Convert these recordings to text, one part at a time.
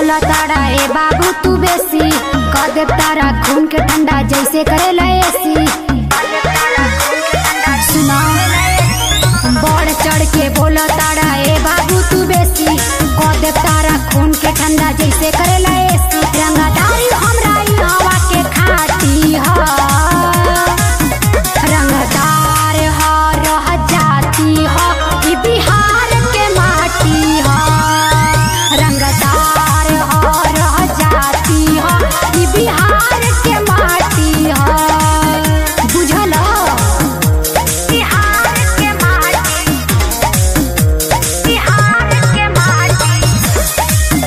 बोला तारा ए बाबू तू बेसी कर दे तारा खून के ठंडा जैसे करेला एसी सुना बढ़ चढ़ के बोला तारा ए बाबू तू बेसी कर दे तारा खून के ठंडा जैसे करेला एसी रंगदारी हमरा ई हवा के खाती ह रंगदार ह रह जाती ह ई बिहार के माटी ह रंगदार ह रह जाती ह ई बिहार के माटी ह बुझल बिहार के माटी बिहार के माटी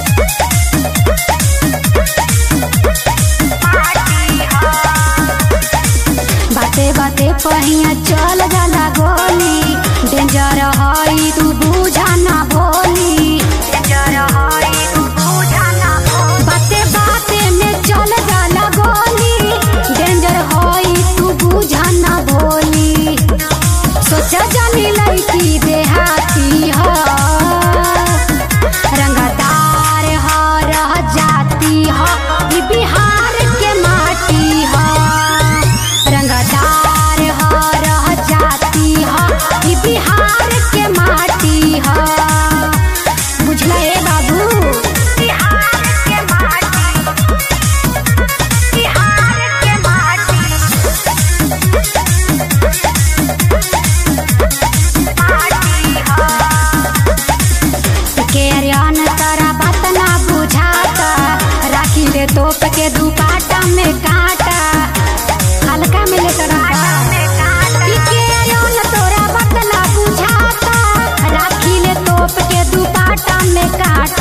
बाते बाते पहिया चल जाला गोली डेंजर हई तू बुझा ना भोली डेंजर हई तू बुझा ना भोली बाते बाते में चल जाला गोली डेंजर हई तू बुझा ना भोली सोचा जानी लड़की देहाती हो रंगदार ह रह जाती ह ई बिहार के माटी ह रंगदार ह रह जाती ह ई बिहार के माटी ह बुझला ए बाबू बिहार के माटी बिहार के माटी के अरियान तारा बात ना बुझाता राखी ले तोप के दुपाटा में काटा हल्का में ले तोरा ई के अरियान तोरा बात ना बुझाता राखी ले तोप के दुपाटा में काटा